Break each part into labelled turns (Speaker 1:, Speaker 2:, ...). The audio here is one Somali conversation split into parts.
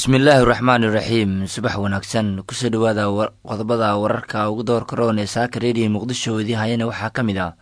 Speaker 1: bismillaahi raxmaani raxiim subax wanaagsan kusoo dhawaada qodobada wararka ugu doorka roon ee saaka reediyo muqdisho idii hayana waxaa ka mid ah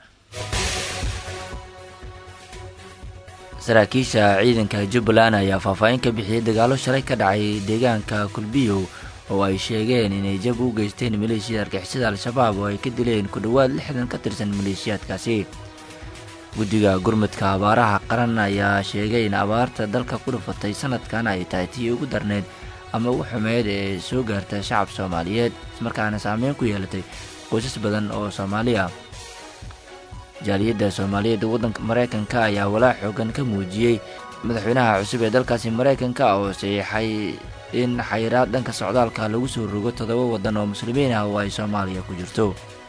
Speaker 1: saraakiisha ciidanka jubbaland ayaa faahfaahin ka bixiyey dagaalo shalay ka dhacay deegaanka kulbiyow oo ay sheegeen inay jab u geysteen maleeshiyada argixisada al-shabaab oo ay ka dileen ku dhowaad lixdan ka tirsan maleeshiyaadkaasi guddiga gurmudka abaaraha qaran ayaa sheegay in abaarta dalka ku dhufatay sanadkan ay tahay tii ugu darneyd ama ugu xumeyd ee soo gaarta shacab soomaaliyeed ismarkaana saameyn ku yeelatay qoysas badan oo soomaaliya jaaliyadda soomaaliyeed waddanka maraykanka ayaa walaac xoogan ka muujiyey madaxweynaha cusub ee dalkaasi maraykanka oo saxiixay in xayiraad dhanka socdaalka lagu soo rogo toddoba waddan oo muslimiin ah oo ay soomaaliya ku jirto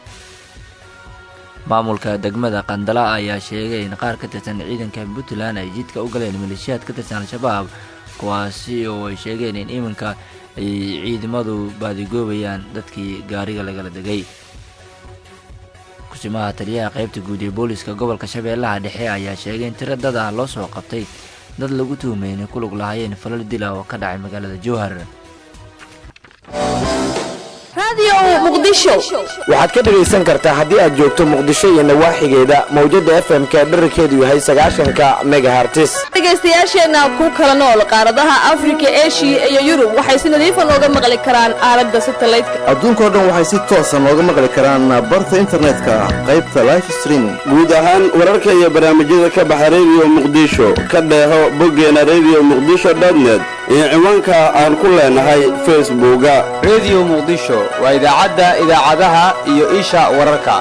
Speaker 1: maamulka degmada qandala ayaa sheegay in qaar ka tirsan ciidanka puntland ay jidka u galeen maleeshiyaad ka tirsan al-shabaab kuwaasi oo ay sheegeen in iminka ay ciidamadu baadigoobayaan dadkii gaariga lagala degay kusimaha taliyaha qaybta guud ee booliska gobolka shabeellaha dhexe ayaa sheegay in tiro dad ah loo soo qabtay dad lagu tuhumay inay ku lug lahaayeen falal dila oo ka dhacay magaalada jowhar
Speaker 2: waxaad ka dhegaysan kartaa haddii aad joogto muqdisho iyo nawaaxigeeda mawjadda f m-ka dherarkeedu yahay sagaashanka megahartis
Speaker 3: dhegaystayaasheenna ku kala nool qaaradaha afrika eshiya iyo yurub waxay si nadiifa nooga maqli karaan aalada satalaydka
Speaker 4: adduunkao dhan waxay si toosa nooga maqli karaan barta internetka qaybta life streaming
Speaker 5: guud ahaan wararka iyo barnaamijyada ka baxa rediyo muqdisho ka dheeho boggeena rediyo muqdisho dotnet iyo ciwaanka aan ku leenahay facebooka
Speaker 6: rediyo muqdisho waa idaacadda idaacadaha iyo isha wararka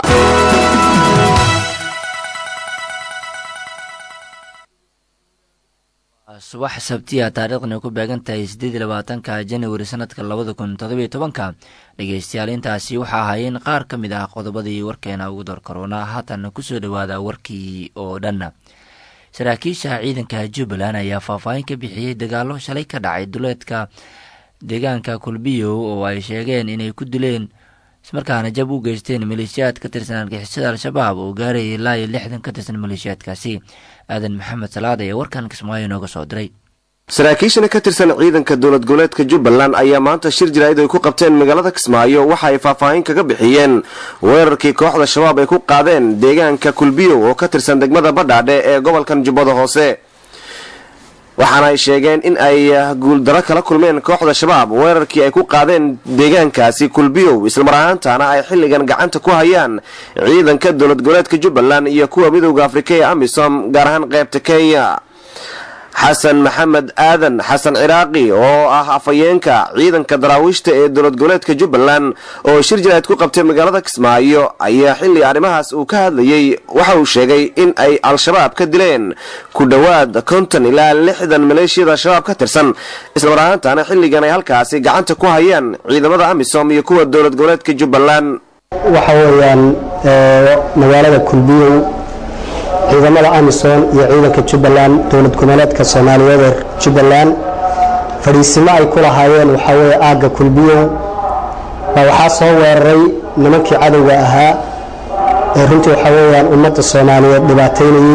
Speaker 1: subax sabtiya taariikhdana ku beegan tahay siddeed iyo labaatanka januari sanadka labada kun toddobiyo tobanka dhegeystayaal intaasi waxaa ahaayeen qaar ka mid ah qodobadii warkeena ugu door karoona haatan kusoo dhowaada warkii oo dhan saraakiisha ciidanka jubbaland ayaa faahfaahin ka bixiyey dagaalo shalay ka dhacay duleedka deegaanka kulbiyow oo ay sheegeen inay ku dileen ismarkaana jab u geysteen maleeshiyaad ka tirsan argixisada al-shabaab oo gaarayay ilaa iyo lixdan ka tirsan maleeshiyaadkaasi aadan maxamed salaad ayaa warkan kismaayo nooga soo diray
Speaker 2: saraakiishana ka tirsan ciidanka dowlad goboleedka jubbaland ayaa maanta shir jaraa'id ay ku qabteen magaalada kismaayo waxa ay faahfaahin kaga bixiyeen weerarkii kooxda shabaab ay ku qaadeen deegaanka kulbiyow oo ka tirsan degmada badhaadhe ee gobolkan jubbada hoose waxaana ay sheegeen in ay guuldaro kala kulmeen kooxda shabaab weerarkii ay ku qaadeen deegaankaasi kulbiyow islamar ahaantaana ay xilligan gacanta ku hayaan ciidanka dowlad goboleedka jubbaland iyo kuwa midowda afrika ee amisom gaar ahaan qaybta kenya xasan maxamed aadan xasan ciraaqi oo ah afhayeenka ciidanka daraawiishta ee dowlad goboleedka jubbaland oo shir jaraa'id ku qabtay magaalada kismaayo ayaa xilli arrimahaas uu ka hadlayey waxa uu sheegay in ay al-shabaab ka dileen ku dhowaad konton ilaa lixdan maleeshiyada al-shabaab ka tirsan islamar ahaantaana xilligan ay halkaasi gacanta ku hayaan ciidamada amisom iyo kuwa dowlad goboleedka jubbaland
Speaker 7: waxa weeyaan magaalada kulbiyow ciidamada amisom iyo ciidanka jubbaland dowlad goboleedka soomaaliyeed ee jubbaland fadhiisimo ay ku lahaayeen waxaa weeye aagga kulbiyow baa waxaa soo weeraray nimankii cadowga ahaa ee runtii waxaa weeyaan ummadda soomaaliyeed dhibaataynayey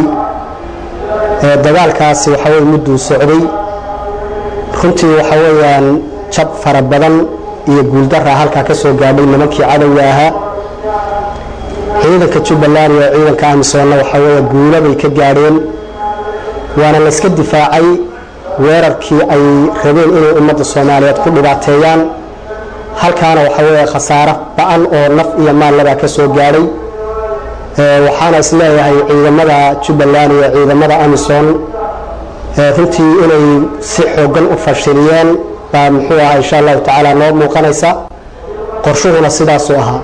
Speaker 7: dagaalkaasi waxaa weye mudduu socday runtii waxaa weeyaan jab fara badan iyo guuldaraa halkaa ka soo gaadhay nimankii cadowga ahaa ciidanka jubbaland iyo ciidanka amisoonna waxaa weeye guulo bay ka gaadheen waana layska difaacay weerarkii ay rabeen inay ummadda soomaaliyeed ku dhibaateeyaan halkaana waxaa weeye khasaaro ba-an oo naf iyo maallabaa ka soo gaadhay waxaana isleeyahay ciidamada jubbaland iyo ciidamada amison runtii inay si xoogan u fashiliyeen baa muxuu ahaa insha allahu tacaala noo muuqanaysa qorshuhuna sidaasuu ahaa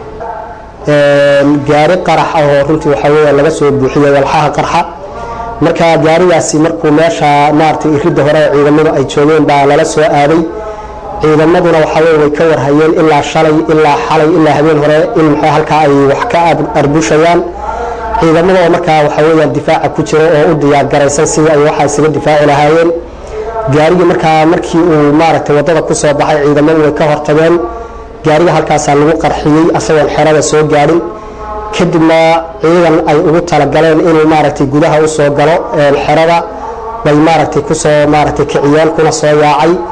Speaker 7: gaari qarax ah oo runtii waxaa weeye laga soo buuxiyey walxaha qarxa marka gaarigaasi markuu meesha maaragtay iridda hore ee ciidamadu ay joogeen baa lala soo aaday ciidamaduna waxaa weye way ka warhayeen ilaa shalay ilaa xalay ilaa habeen hore in muxuu halkaa ay wax ka arbushayaan ciidamada oo markaa waxaa weeyaan difaaca ku jira oo u diyaargaraysan sidii ay waxaa isaga difaaci lahaayeen gaarigii markaa markii uu maaragtay waddada ku soo baxay ciidamadu way ka hortageen gaariga halkaasaa lagu qarxiyey asagoon xerada soo gaadhin kadibna ciidan ay ugu talagaleen inuu maaragtay gudaha u soo galo xerada bay maaragtay kusoo maaragtay kiciyeen kuna soo yaacay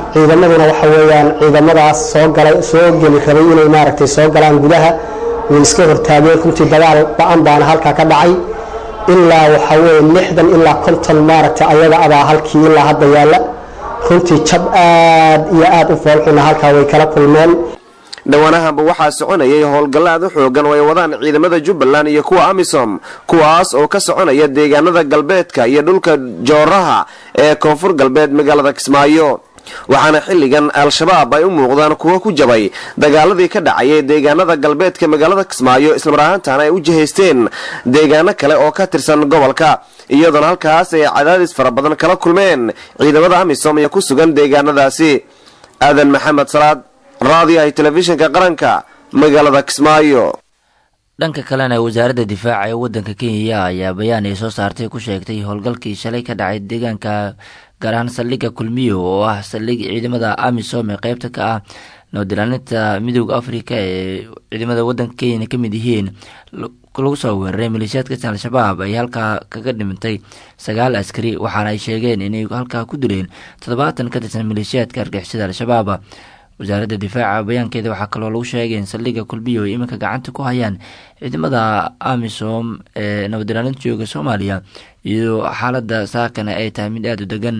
Speaker 7: ciidamaduna waxa weeyaan ciidamadaas soo galay soo geli rabay inay maaragtay soo galaan gudaha way iska hortaageen runtii dagaal ba-an baana halkaa ka dhacay ilaa waxa weeye lixdan ilaa konton maaragtay ayaga abaa halkii ilaa hadda yaalla runtii jab aad iyo aad u foolxuna halkaa way kala kulmeen
Speaker 2: dhowaanahanba waxaa soconayay howlgallo aad u xoogan oo ay wadaan ciidamada jubbaland iyo kuwa amisom kuwaas oo ka soconaya deegaanada galbeedka iyo dhulka jooraha ee koonfur galbeed magaalada kismaayo waxaana xilligan al-shabaab ay u muuqdaan kuwo ku jabay dagaaladii ka dhacayay deegaanada galbeedka magaalada kismaayo islamar ahaantaana ay u jihaysteen deegaano kale oo ka tirsan gobolka iyadoona halkaas ay cadaadis fara badan kala kulmeen ciidamada amisom ee ku sugan deegaanadaasi aadan maxamed salaad raadiyaha telefishinka qaranka magaalada kismaayo
Speaker 1: dhanka kalena wasaaradda difaaca ee waddanka kenya ayaa bayaan ay soo saartay ku sheegtay howlgalkii shalay ka dhacay deegaanka gaar ahaan saldhigga kulmiyo oo ah saldhig ciidamada amisom ee qeybta ka ah nabadilaalinta midooda afrika ee ciidamada waddanka kenya ka mid yihiin lagu soo weeraray maleeshiyaadka al-shabaab ay halkaa kaga dhimantay sagaal askari waxaana ay sheegeen inay halkaa ku dileen toddobaatan ka tirsan maleeshiyaadka argixisada al-shabaab wasaaradda difaaca bayaankeeda waxaa kaloo lagu sheegay in saldhigga kulbiyo ay iminka gacanta ku hayaan ciidamada amisom ee nabadilaalinta jooga soomaaliya iyadoo xaaladda saakana ay tahay mid aada u degan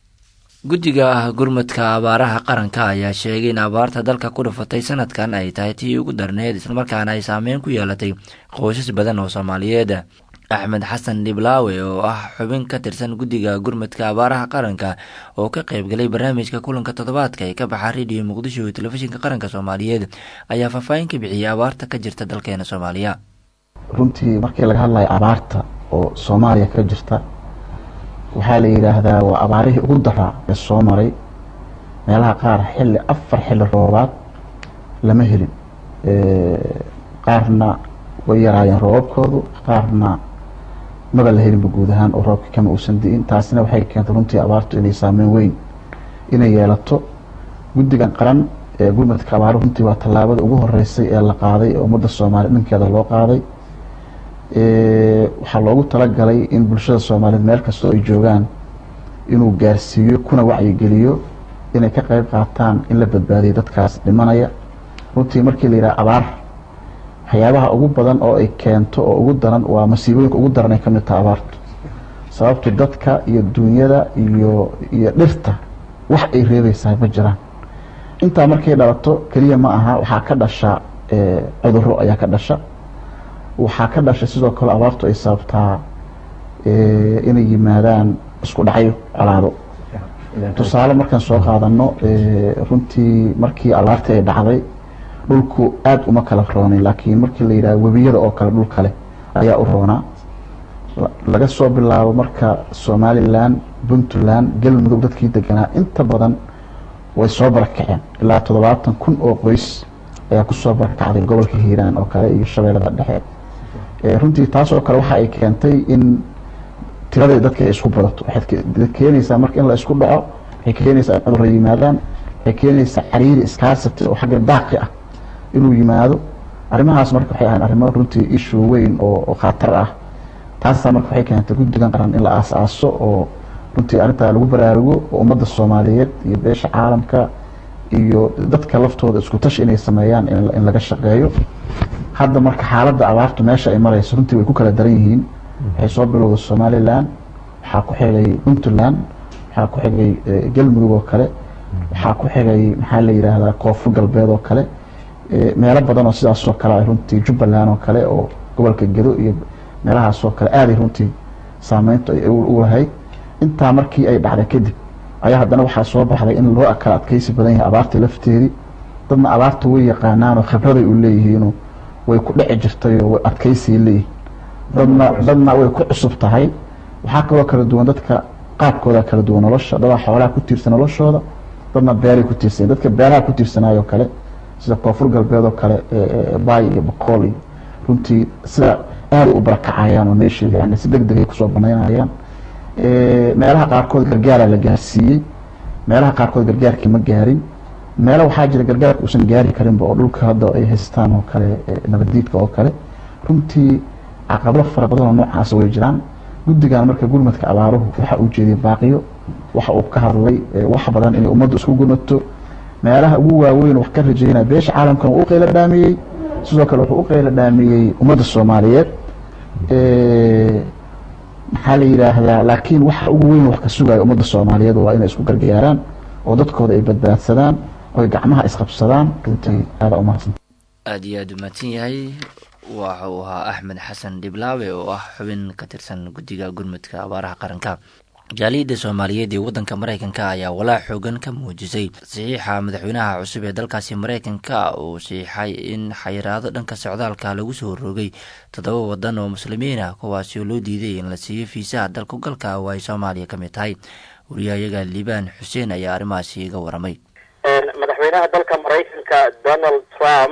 Speaker 1: guddiga gurmadka abaaraha qaranka ayaa sheegay in abaarta dalka ku dhufatay sanadkan ay tahay tii ugu darneed islamarkaana ay saameyn ku yeelatay qoysas badan oo soomaaliyeed axmed xasan dhiblaawe oo ah xubin ka tirsan guddiga gurmadka abaaraha qaranka oo ka qaybgalay barnaamijka kulanka toddobaadka ee ka baxa rediyo muqdisho iyo telefishinka qaranka soomaaliyeed ayaa faahfaahin ka bixiyay abaarta ka jirta dalkeena soomaaliya
Speaker 8: runtii markii laga hadlayo abaarta oo soomaaliya ka jirta waxaa la yidhaahdaa waa abaarihii ugu daraa ee soo maray meelaha qaar xilli afar xilli roobaad lama helin qaarna way yaraayeen roobabkoodu qaarna maba la helinba guud ahaan oo roobka kama uusan di'in taasina waxay keentay runtii abaartu inay saameyn weyn inay yeelato guddigan qaran ee gurmadka abaaru runtii waa tallaabada ugu horeysay ee la qaaday ee ummadda soomaaliya dhankeeda loo qaaday waxaa loogu talagalay in bulshada soomaaliyeed meel kastoo ay joogaan inuu gaarsiiyo kuna wacyigeliyo inay ka qeyb qaataan in la badbaadiyo dadkaas dhimanaya runtii markii la yidhaha abaar waxyaabaha ugu badan oo ay keento oo ugu daran waa masiibooyinka ugu daran ay ka mid taha abaartu sababtu dadka iyo duunyada iyo iyo dhirta wax ay reebaysahay ma jiraan intaa markay dhalato keliya ma aha waxaa ka dhasha cuduro ayaa ka dhasha waxaa ka dhashay sidoo kale abaartu ay sababtaa inay yimaadaan isku dhacyo colaado tusaale markaan soo qaadano runtii markii abaartii ay dhacday dhulku aada uma kala roonin laakiin markii la yidhaha webiyada oo kale dhul kale ayaa u roonaa laga soo bilaabo marka somalilan puntland galmudug dadkii deganaa inta badan way soo barakaceen ilaa toddobaatan kun oo qoys ayaa kusoo barakacday gobolka hiiraan oo kale iyo shabeellada dhexe runtii taas oo kale waxa ay keentay in tiradii dadka ay isku badato waxay keenaysaa marka in la isku dhaco waxay keenaysaa in cudurra yimaadaan waxay keenaysaa cariiri iskaasati oo xagga daaqi ah inuu yimaado arrimahaas marka waxay ahayn arrimo runtii ishu weyn oo khatar ah taasaa marka waxay keentay guddigan qaran in la aas-aaso oo runtii arrintaa lagu baraarugo oo ummadda soomaaliyeed iyo beesha caalamka iyo dadka laftooda isku tashi inay sameeyaan in laga shaqeeyo hadda marka xaaladda abaartu meesha ay marayso runtii way ku kala daran yihiin waxay soo bilowday somalilan waxaa ku xigay puntland waxaa ku xigay galmudug oo kale waxaa ku xigay maxaa la yidhaahdaa koonfur galbeed oo kale meelo badan oo sidaasoo kale ay runtii jubbaland oo kale oo gobolka gedo iyo meelahaasoo kale aaday runtii saameyntu ay u lahayd intaa markii ay dhacday kadib ayaa haddana waxaa soo baxday in loo kala adkeysi badan yahay abaarta lafteedii dadna abaarta way yaqaanaanoo khibraday u leeyihiinoo way ku dhici jirtayoo way adkeysay leeyihin dadna dadna way ku cusub tahay waxaa kaloo kala duwan dadka qaabkooda kala duwan nolosha dadaa xoolaha ku tiirsan noloshooda dadna beeray ku tiirsan dadka beeraha ku tiirsanaayo kale sida koonfur galbeed oo kale baay iyo boqool iyo runtii sida aada u barakacayaan oo meeshii yani si deg deg ay kusoo banaynayaan meelaha qaarkood gargaara la gaarsiiyey meelaha qaarkood gargaarkii ma gaarin meelo waxaa jira gargaarka uusan gaari karinba oo dhulka hadda ay haystaan oo kale nabaddiidka oo kale runtii caqabado fara badan oo noocaas way jiraan guddigan marka gurmadka abaaruhu waxaa uu jeediyay baaqiyo waxa uu ka hadlay wax badan inay ummaddu isku gumato meelaha ugu waaweyn wax ka rajeynaya beesha caalamkan uu u qeyla dhaamiyey sidoo kale wuxuu u qeyla dhaamiyey ummadda soomaaliyeed maxaa la yidhaahdaa laakiin waxa ugu weyn wax ka sugaya ummadda soomaaliyeed waa inay isku gargaaraan oo dadkooda ay badbaadsadaan oy gacmaha isqabsadaan runtii aada umahadsan
Speaker 1: aada iyo aada u mahadsan yahay waxa uu ahaa axmed xasan dhiblaawe oo ah xubin ka tirsan guddiga gurmudka abaaraha qaranka jaaliyadda soomaaliyeed ee waddanka maraykanka ayaa walaac xoogan ka muujisay saxiixa madaxweynaha cusub ee dalkaasi maraykanka uu saxiixay in xayiraado dhanka socdaalka lagu soo rogay toddoba waddan oo muslimiin ah kuwaasi oo loo diiday in la siiyo fiisaha dalku galka oo ay soomaaliya ka mid tahay wariyahayaga liibaan xuseen ayaa arrimahaasi iga waramay
Speaker 9: madaxweynaha dalka maraykanka donald trump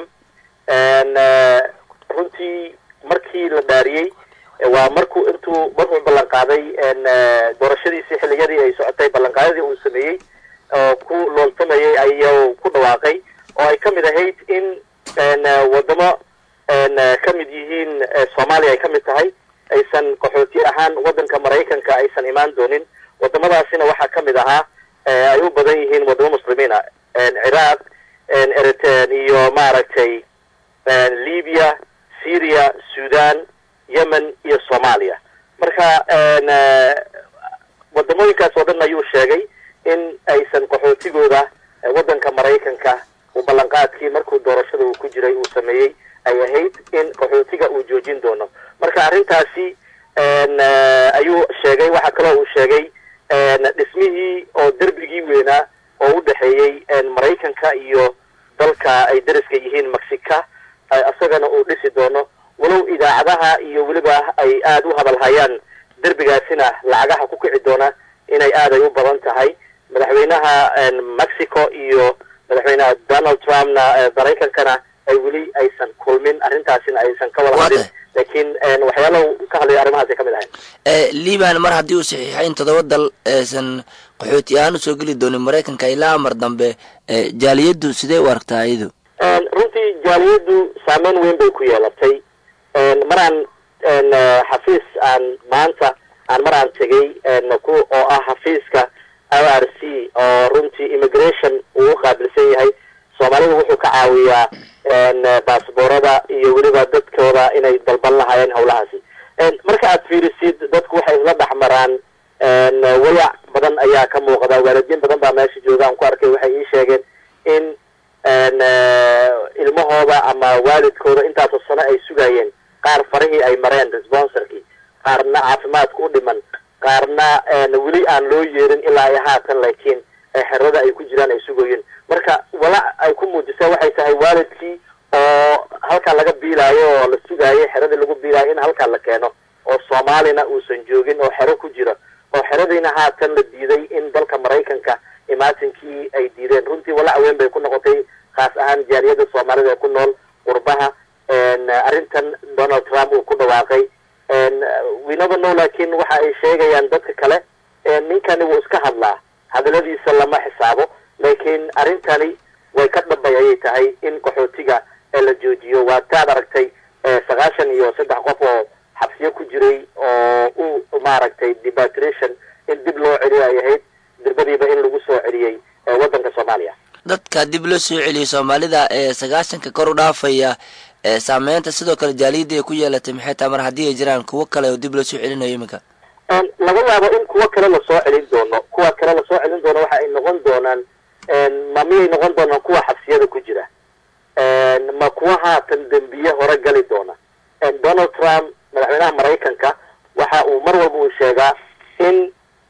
Speaker 9: runtii markii la dhaariyey waa markuu intuu markuu ballan qaaday doorashadiisii xiliyadii ay socotay ballanqaadadii uu sameeyey oo ku looltamayay ayuu ku dhawaaqay oo ay ka mid ahayd in wadamo ka mid yihiin soomaaliya ay ka mid tahay aysan qaxooti ahaan waddanka maraykanka aysan imaan doonin wadamadaasina waxaa ka mid ahaa ay u badan yihiin wadamo muslimiina ciraaq eritan iyo maaragtay libya syria sudan yemen iyo soomaaliya marka wadamooyinkaas oo dhan ayuu sheegay in aysan qaxootigooda waddanka maraykanka uu ballanqaadkii markuu doorashada uu ku jiray uu sameeyey ay ahayd in qaxootiga uu joojin doono marka arrintaasi ayuu sheegay waxaa kaloo uu sheegay dhismihii oo derbigii weynaa oo u dhexeeyey maraykanka iyo dalka ay dariska yihiin mexica isagana uu dhisi doono walow idaacadaha iyo weliba ay aada u hadalhayaan derbigaasina lacagaha ku kici doona inay aad ay u badan tahay madaxweynaha mexico iyo madaxweynaha donald trumpna maraykankana ay weli aysan kulmin arrintaasina aysan ka wada hadlin laakiin waxyaalaha ka hadlaya arrimahaasay ka mid ahayn
Speaker 1: liban mar haddii uu saxiixay in toddoba dal aysan qaxooti ahaan usoo geli doonin maraykanka ilaa amar dambe jaaliyaddu sidee u aragtaa iyadu
Speaker 9: runtii jaaliyaddu saameyn weyn bay ku yeelatay maraan xafiis aan maanta aan mar aan tegay ku oo ah xafiiska r r c oo runtii immigration uu u qaabilsan yahay soomaalida wuxuu ka caawiyaa baasboorada iyo weliba dadkooda inay dalban lahaayeen hawlahaasi marka aad fiirisid dadku waxay isla dhex maraan wayac badan ayaa ka muuqda waalidiin badan baa meesha jooga aan ku arkay waxay ii sheegeen in ilmahooda ama waalidkooda intaasoo sano ay sugayeen qaar farihii ay mareen responsorkii qaarna caafimaadka u dhiman qaarna weli aan loo yeerin ilaa ay haatan laakiin xerada ay ku jiraan ay sugayeen marka walac ay ku muujisa waxay tahay waalidkii oo halkaa laga biilaayo oo la sugaayo xeradii lagu biilaayo in halkaa la keeno oo soomaalina uusan joogin oo xero ku jira oo xeradiina haatan la diiday in dalka maraykanka imaatinkii ay diideen runtii walac weyn bay ku noqotay khaas ahaan jaaliyadda soomaalida ee ku nool qurbaha arrintan donald trump uu ku dhawaaqay winaba no laakiin waxa ay sheegayaan dadka kale ninkani wuu iska hadlaa hadaladiisa lama xisaabo laakiin arrintani way ka dhambay ayay tahay in qaxootiga la joojiyo waa taad aragtay sagaashan iyo saddex qof oo xabsiyo ku jiray oo u maaragtay debatration in dib loo celiyo ay ahayd dirbadiiba in lagu soo celiyey waddanka soomaaliya
Speaker 1: dadka dib loo soo celiyay soomaalida ee sagaashanka kor u dhaafaya saameynta sidoo kale jaaliyadda ay ku yeelatay maxay tahay mar haddii ay jiraan kuwo kale oo dib loo soo celinayo iminka
Speaker 9: laga yaabo in kuwo kale lasoo celin doono kuwa kale lasoo celin doono waxa ay noqon doonaan ma miyay noqon doonaan kuwa xabsiyada ku jira ma kuwa haatan dembiye hore gali doona donald trump madaxweynaha maraykanka waxa uu mar walba uu sheegaa in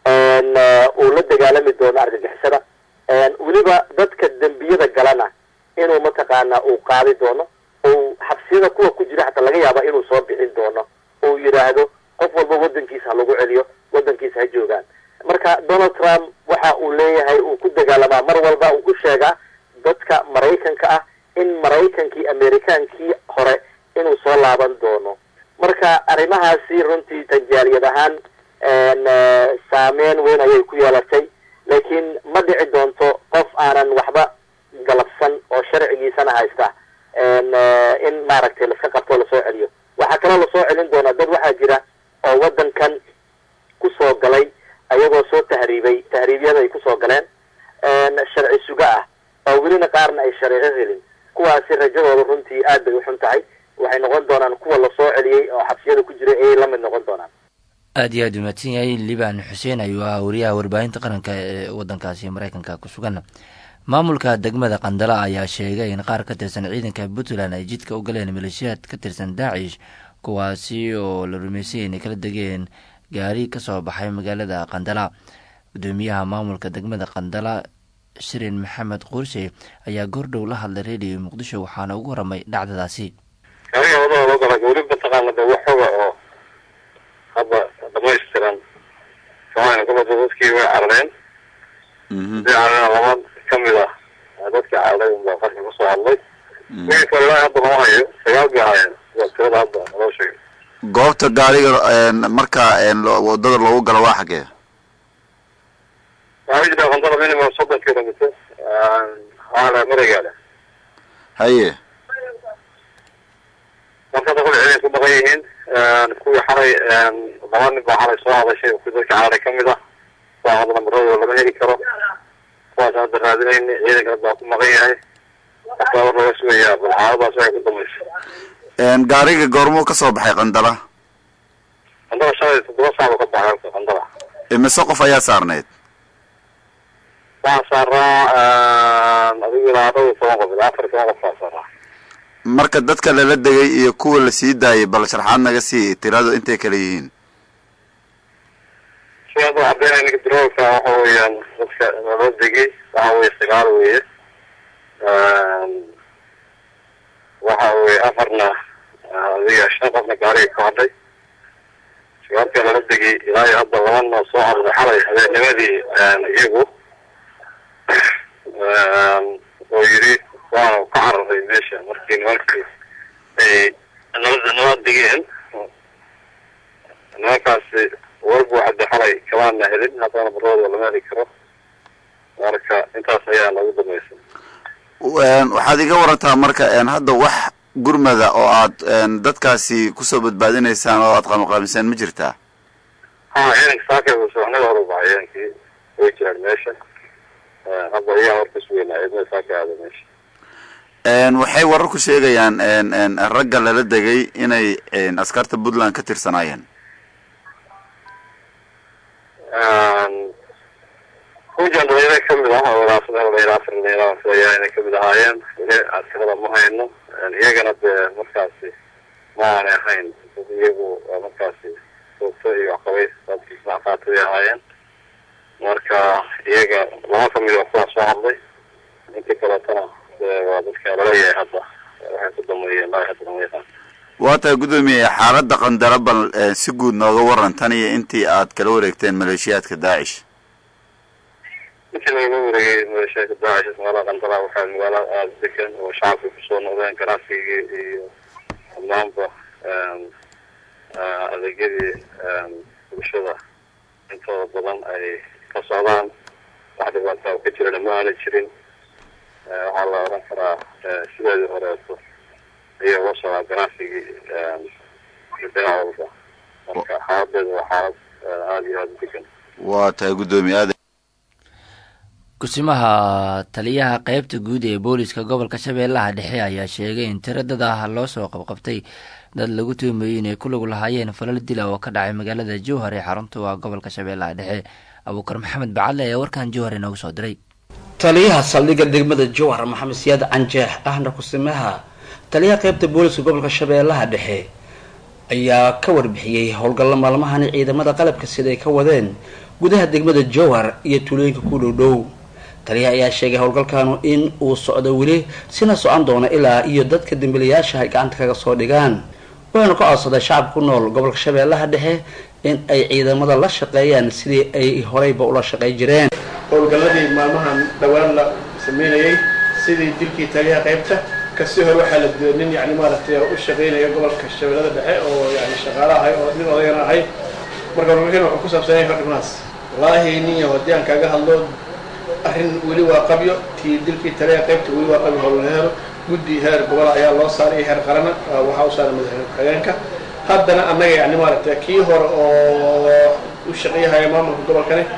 Speaker 9: uu la dagaalami doono argagixisada weliba dadka dembiyada galana inuu mataqaana uu qaadi doono uu xabsiyada kuwa ku jira xataa laga yaaba inuu soo bixin doono uu yidhaahdo qof walba waddankiisa ha lagu celiyo waddankiisa ha joogaan marka donald trump waxa uu leeyahay uu ku dagaalamaa mar walba uu ku sheegaa dadka maraykanka ah in maraykankii amerikaankii hore inuu soo laaban doono marka arrimahaasi runtii tanjaaliyad ahaan saameyn weyn ayay ku yeelatay laakiin ma dhici doonto qof aanan waxba galabsan oo sharcigiisana haysta in maaragtay laska qabto lasoo celiyo waxaa kaloo lasoo celin doonaa dad waxaa jira oo waddankan kusoo galay ayagoo soo tahriib tahriibay tahriibyada ay kusoo galeen sharci suga ah oo welina qaarna ay shareeco helin kuwaasi rajadooda runtii aad bay u xun tahay waxay noqon doonaan kuwa lasoo celiyey oo xabsiyada ku jiray ayay la mid noqon doonaan
Speaker 1: aad iyo aad umahadsan yahay liban xuseen ayuu ahaa wariyaha warbaahinta qaranka ee wadankaasi mareykanka ku sugan maamulka degmada qandala ayaa sheegay in qaar ka tirsan ciidanka puntland ay jidka u galeen maleeshiyaad ka tirsan daacish kuwaasi oo la rumeysay inay kala degeen gaari kasoo baxay magaalada qandala gudoomiyaha maamulka degmada qandala shirin maxamed quurshe ayaa goordhow la hadlay radio muqdisho waxaana ugu waramay dhacdadaasi
Speaker 10: gaariga wadada loo gala weli mataqaana de wax xoga oo hadda dhamaystiran soomaalia gobolka dadkii way carareen hadii carareen laba kamid ah dadkii cararay unbaa qarka kusoo hadlay wixii kale ilaa hadda lama hayo sagaal bay ahaayeen waa tirada hadda loo sheegay
Speaker 11: goobta gaariga marka wadada loogu galo waa xagee
Speaker 10: waxaa jira qandala minimum soddon kilomitr waxaa maregaale
Speaker 11: haye
Speaker 10: marka hadda kule ciidan ku dhaqan yihiin kuwii xalay laba nin baa xalay soo hadashay kuwi dadka cararay kamid ah kuwaa hadda namaradooda lama heli karo kuwaas hadda raadinayna ciidanka hadda waa ku maqan yahay marka war laga sugayaa bal xaaladaas waxay ku damaysa
Speaker 11: gaariga goormuu kasoo baxay qandala
Speaker 10: qandala shalay toddoba saac buu ka baxay halka qandala
Speaker 11: imise qof ayaa saarneyd
Speaker 10: waxaa saaraa adigu ilaa dhowr iyo toban qof ilaa afar iyo toban qof baa saaraa
Speaker 11: marka dadka lala degay iyo kuwa la sii daayay bal sharxaad naga sii tiradu intay kala yihiin
Speaker 10: si hadda cadeynaya ninka droolka waxa weeyaan dadka lala degay waxa weye sagaal weeye waxa weye afarna adiga shan qofna gaariga ka hadhay sagaalka lala degay ilaa iyo hadda labana soo cararay xalay habeennimadii iyagu oo yidhi waanu ka cararay meesha markii nimankii ay nabada nabad degeen nimankaasi warbu hadda xalay kamaana helin haddana baradooda lama heli karo marka intaas ayaa nagu damaysa
Speaker 11: waxaad iga warantaa marka hadda wax gurmada oo aad dadkaasi kusoo badbaadinaysaan oo aad qaamaqaamiseen ma jirtaa
Speaker 10: ha ciidanka saaka subaxnada hore baa ciidankii way jiraan meesha hadda ayaa horkas weynaa ciidamada saaka aada meesha
Speaker 11: waxay warar ku sheegayaan ragga lala degay inay askarta puntland ka tirsanaayeen
Speaker 10: kujan dhalinyaro kamid ah oo ilaa saddex dhalinyaro afar dhalinyaro filayaa inay kamid ahaayeen weli askarada ma hayno iyagana dee markaasi ma aanay ahayn dad iyagu markaasi soogto iyo waxqabay dadkii isnacqaatay ahaayeen marka iyaga laba kamid oo kuwaa soo hadlay intii kaleetana waa dadka laleeyahay hadda waxay ku dameeyeen ilaa hadda lama yaqaan
Speaker 11: waa tahay guddoomiye xaaladda qandala bal si guud nooga waran tan iyo intii aad kala wareegteen maleeshiyaadka daacish
Speaker 10: intii lagala wareegay maleeshiyaadka daacish magaalada qandala waxaa magaalo aada degan oo shacabka kusoo noqdeen ganacsigii iyo dhammaanba adeegyadii bulshada intooda badan ay ka socdaan wax dhibaataa ka jirana ma aana jirin waxaa la oran karaa sideedii horeeto ayaa uga socdaa ganacsigii dhinac walba marka xaaladeedu waa xaalad aada iyo aada u degan
Speaker 11: waa tahay guddoomiye aad
Speaker 1: kusimaha taliyaha qeybta guud ee booliska gobolka shabeellaha dhexe ayaa sheegay in tiro dad ah loo soo qabqabtay dad lagu tuhmayey inay ku lug lahaayeen falal dila oo ka dhacay magaalada jowhar ee xarunta waa gobolka shabeellaha dhexe abuukar maxamed bacadle ayaa warkan jowhar inoogu soo diray
Speaker 12: taliyaha saldhigga degmada jowhar maxamed siyaad canjeex ahna kusimaha taliyaha qeybta booliska gobolka shabeellaha dhexe ayaa ka warbixiyey howlgallo maalmahani ciidamada qalabka sida ay ka wadeen gudaha degmada jowhar iyo tuulooyinka ku dhow dhow taliyaha ayaa sheegay howlgalkanu in uu socdo weli sina socon doono ilaa iyo dadka dambiilayaasha ay gacanta kaga soo dhigaan wuxuuna ka codsaday shacabka ku nool gobolka shabeellaha dhexe in ay ciidamada la shaqeeyaan sidii ay horeyba ula shaqey jireen
Speaker 13: howlgalladii maalmahan dhowaan la sameynayay sidii dilkii taliyaha qaybta kasii hore waxaa la dilay nin yani maaragtay u shaqeynaya gobolka shabeellada dhexe oo yani shaqaale ahay oo nin odayana ahay marka warwarkan wuxuu ku saabsanaya hordhibnaas wallaahi ninyo haddii aan kaaga hadlo arrin weli waa qabyo tii dilkii taliyaha qaybta weli waa qabyo howlheero guddi heer gobol ayaa loo saaray heer qarana waxaa u saaray madaxweyne ku-xigeenka haddana annaga yani maaragtay kii hore oo u shaqeeyahaya maamulka gobolkani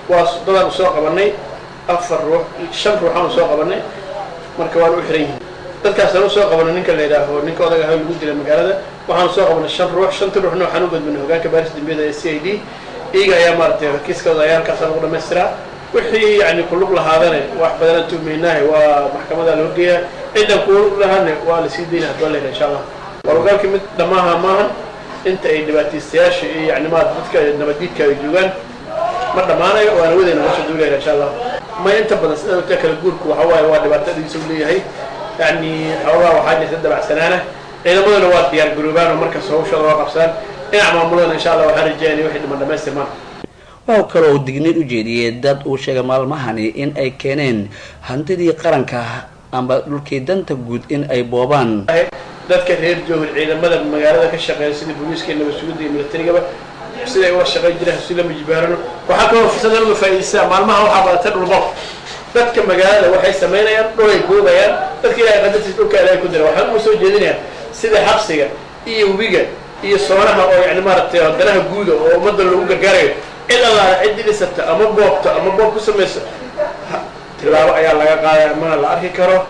Speaker 13: waa dadaan soo qabanay afar ruux shan ruuxaan soo qabanay marka waana u xiran yihiin dadkaasaan usoo qabanay ninka la yidhaaho ninka odaga ahay lagu dilay magaalada waxaan soo qabanay shan ruux shanta ruuxna waxaan u gudbinay hogaanka baaris dambiyada ee c i d iyaga ayaa maaragtay kiiskooda ayaa halkaasa lagu dhamaystiraa wixii yani kulug lahaadane wax badanaan tuhmaynaahe waa maxkamada loo geeyaa cidan kulug lahaane waa lasii daynaa hadbaa layidhaha insha allah waa hogaankii mid dhammaaha maahan inta ay dhibaataystayaasha iyo yani maarata dadka nabadiidka ay joogaan ma dhammaanayo waana wadayna nosoo duulayna insha allah ma inta badan sida ogta kala guurku waxa waaye waa dhibaatadiisa u leeyahay yani xoogaa waxaa jirta dabacsanaana ciidamaduna waa diyaar garoobaan oo markas hawshooda waa qabsaan dhinac maamuladana insha allah waxaan rajeynaya wixii dhiman dhamaystirmaan
Speaker 12: waa kale oo digniin u jeediyey dad uu sheegay maalmahani in ay keeneen hantidii qaranka amba dhulkii danta guud in ay boobaan
Speaker 13: dadka reer joogan ciidamada magaalada ka shaqeeya sida booliiska iyo nabadsuguda iyo militarigaba siday uga shaqayn jireen si lama jibaarano waxaa kaloo fursadan uga faa'iidaysaa maalmaha waxaa badata dhulbo dadka magaalada waxay samaynayaan dhulay goobayaan dadka ilahay qadartiis dhulka ilaahay ku dira waxaan uga soo jeedinayaan sida xabsiga iyo webiga iyo soonaha oo yani maaragtay danaha guuda oo ummadda lagu gargaarayo cid allaala ciddii dhisata ama boobto ama boob ku samayso tilaabo ayaa laga qaadaya mana la arki karo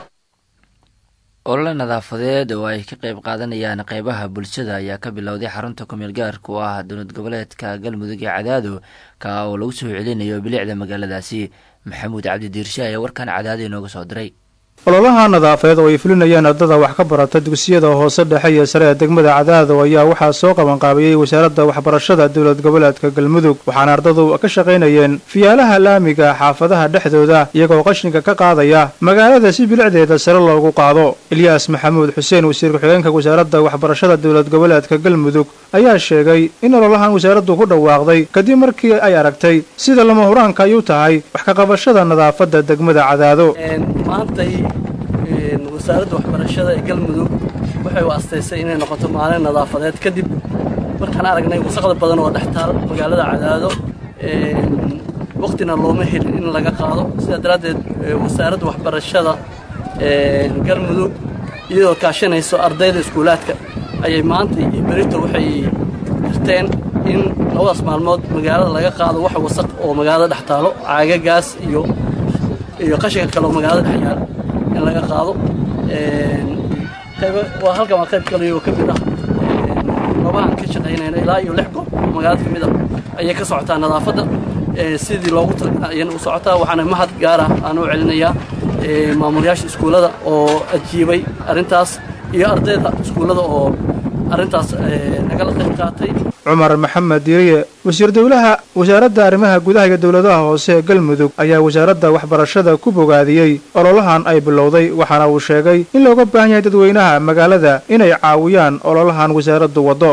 Speaker 1: olole nadaafadeed oo ay ka qayb qaadanayaan qeybaha bulshada ayaa ka bilowday xarunta kumeel gaarka u ah dowlad goboleedka galmudug ee cadaado ka oo lagu soo celinayo bilicda magaaladaasi maxamuud cabdi diirshe ayaa warkan cadaado inooga soo diray
Speaker 14: ololaha nadaafadeed oo ay fulinayaan ardada wax ka barata dugsiyada hoose dhexe iyo sare ee degmada cadaado ayaa waxaa soo qabanqaabiyey wasaaradda waxbarashada dowlad goboleedka galmudug waxaana ardadu ka shaqaynayeen fiyaalaha laamiga xaafadaha dhexdooda iyagoo qashinka ka qaadaya magaalada si bilicdeeda sare loogu qaado ilyaas maxamuud xuseen wasiir ku-xigeenka wasaaradda waxbarashada dowlad goboleedka galmudug ayaa sheegay in ololahan wasaaraddu ku dhawaaqday kadib markii ay aragtay sida lama huraanka ay u tahay wax ka qabashada nadaafadda degmada cadaado
Speaker 15: maantay wasaaradda waxbarashada ee galmudug waxay u astaysay inay noqoto maalin nadaafadeed kadib markaan aragnay wasaqda badan oo dhex taal magaalada cadaado waqtina looma helin in laga qaado sidaa daraaddeed wasaaradda waxbarashada galmudug iyadoo kaashanayso ardayda iskuulaadka ayay maanta iyo berito waxay jirteen in labadaas maalmood magaalada laga qaado wax wasaq oo magaalada dhex taalo caagagaas iyo iyo qashinka kale oo magaalada dhex yaal in laga qaado waa halkan waa qayb kale oo ka mid ah goobahan ka shaqaynayna ilaa iyo lix goob oo magaalada ka mid ah ayay ka socotaa nadaafadda sidii loogu talagalay ayayna u socotaa waxaana mahad gaar ah aan u celinayaa maamulayaasha iskuullada oo ajiibay arrintaas iyo ardayda iskuullada oo arrintaas nagala qayb qaatay
Speaker 14: cumar maxamed diiriye wasiir dowlaha wasaaradda arrimaha gudaha iyo dowladaha hoose ee galmudug ayaa wasaaradda waxbarashada ku bogaadiyey ololahan ay bilowday waxaana uu sheegay in looga baahan yahay dadweynaha magaalada inay caawiyaan ololahan wasaaraddu waddo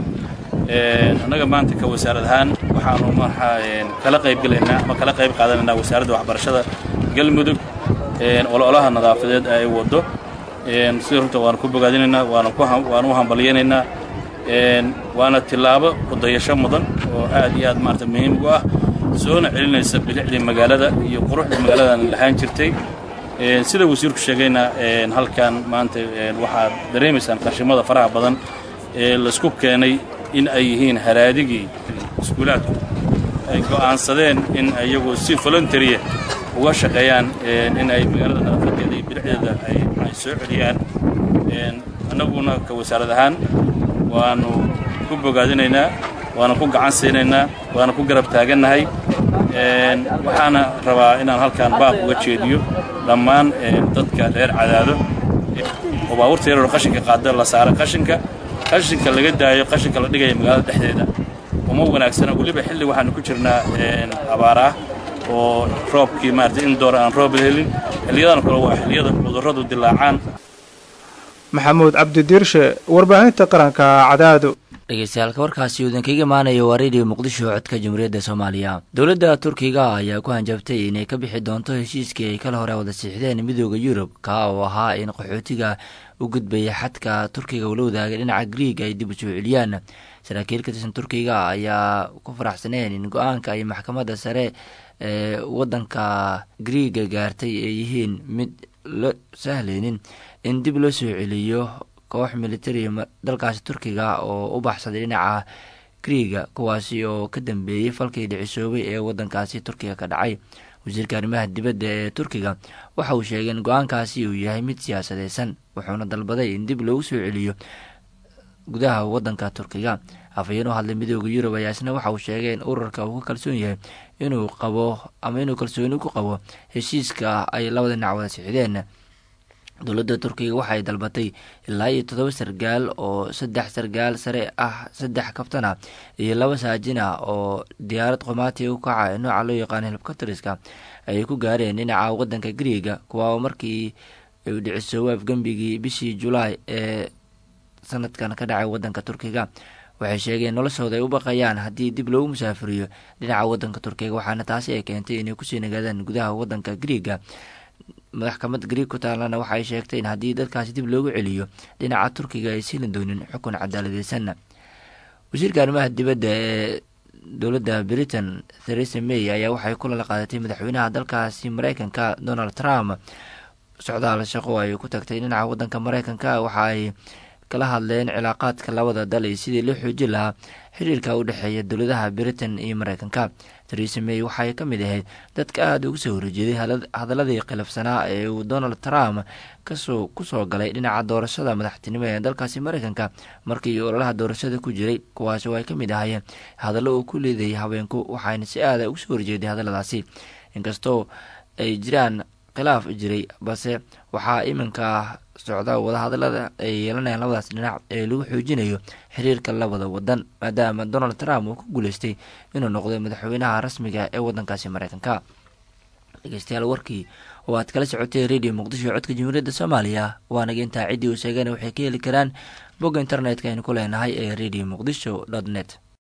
Speaker 16: annaga maanta ka wasaarad ahaan waxaanu markaa kala qaybgelaynaa ama kala qayb qaadanaynaa wasaaradda waxbarashada galmudug ololaha nadaafadeed ay waddo sida runta waanu ku bogaadinaynaa waanu u hambalyaynaynaa waana tillaabo udayasho mudan oo aad iyo aad maarata muhiim u ah soona celinaysa bilicdii magaalada iyo quruxdii magaaladan lahaan jirtay sida wasiirku sheegayna halkan maanta waxaad dareemaysaan qashimada faraha badan ee laisku keenay in ay yihiin haraadigii iskuulaadku ay go'aansadeen in iyagu si voluntarya uga shaqeeyaan in ay magaalada nadaafadeeda iyo bilicdeeda ay soo celiyaan annaguna ka wasaarad ahaan waanu ku bogaadinaynaa waanu ku gacan siinaynaa waanu ku garab taagannahay waxaana rabaa inaan halkaan baaq uga jeediyo dhammaan dadka reer cadaado oo baabuurta yaroo qashinka qaada la saara qashinka qashinka laga daayo qashinka la dhigaya magaalada dhexdeeda uma wanaagsana weliba xilli waxaanu ku jirnaa abaar ah oo roobkii maarata in door aan roob helin xilliyadan kale waa xilliyada cudurradu dilaacaan
Speaker 14: maxamuud cabdi diirshe warbaahinta qaranka cadaado
Speaker 1: dhegeystayaaalka warkaasi uu idinkaga imaanayo waa radio muqdisho codka jamhuuriyadda soomaaliya dowladda turkiga ayaa ku hanjabtay inay ka bixi doonto heshiiskii ay kala hore wada siixdeen midooda yurub ka oo ahaa in qaxootiga u gudbaya xadka turkiga ula wadaaga dhinaca griig ay dib u soo celiyaan saraakiil ka tirsan turkiga ayaa ku faraxsaneen in go-aanka ay maxkamadda sare ee waddanka griiga gaartay ay yihiin mid la sahleynin in dib loo soo celiyo koox militari dalkaasi turkiga oo u baxsaday dhinaca griiga kuwaasi oo ka dambeeyey falkii dhicisoobay ee wadankaasi turkiga ka dhacay wasiirka arrimaha dibadda ee turkiga waxa uu sheegay in go-aankaasi uu yahay mid siyaasadeysan wuxuuna dalbaday in dib loogu soo celiyo gudaha wadanka turkiga afhayeen u hadlay midooda yurub ayaa isna waxa uu sheegay in ururka uu ka kalsoon yahay inuu qabo ama inuu kalsooni ku qabo heshiiska ay labada dhinac wada sixdeen dowladda turkiga waxay dalbatay ilaa iyo toddoba sargaal oo saddex sargaal sare ah saddex kabtan ah iyo laba saajin ah oo diyaarad qomaati u kaca ee nooca loo yaqaano helbkatriska ay ku gaareen dhinaca wadanka griiga kuwa markii uu dhicisoobo afgembigii bishii julaay ee sanadkan ka dhacay wadanka turkiga waxay sheegeen noloshooda ay u baqayaan haddii dib loogu musaafiriyo dhinaca wadanka turkiga waxaana taasi ay keentay inay kusii nagaadaan gudaha wadanka griiga madaxkamad griig ku taalana waxaay sheegtay in haddii dadkaasi dib loogu celiyo dhinaca turkiga ay siilin doonin xukun cadaaladeysan wasiirka arrimaha dibadda ee dowladda britain theresa may ayaa waxay kulala qaadatay madaxweynaha dalkaasi mareykanka donald trump socdaal shaqo ay ku tagtay dhinaca wadanka mareykanka waxa ay kala hadleen cilaaqaadka labada dal iyo sidii loo xoojin lahaa xiriirka u dhexeeya dowladaha britain iyo mareykanka theresa may waxay ka mid ahayd dadka aada uga soo horjeeday hadaladii khilafsanaa ee uu donald trump kasoo kusoo galay dhinaca doorashada madaxtinimo ee dalkaasi mareykanka markii ololaha doorashada ku jiray kuwaasi oo ay ka mid ahaayeen hadallo uu ku leedayay haweenku waxayna si aada uga soo horjeeday hadalladaasi inkastoo ay jiraan khilaaf jiray balse waxaa iminka socda wadahadalada ay yeelanayaan labadaas dhinac ee lagu xoojinayo xiriirka labada wadan maadaama donald trump uu ku guuleystay inuu noqdo madaxweynaha rasmiga ee wadankaasi mareykanka dhegeystayaal warkii oo aad kala socotay radio muqdisho codka jamhuuriyadda soomaaliya waanaga intaa ciddii uu sheegana waxay ka heli karaan bogga internetka aynu ku leenahay ee radio muqdisho dot net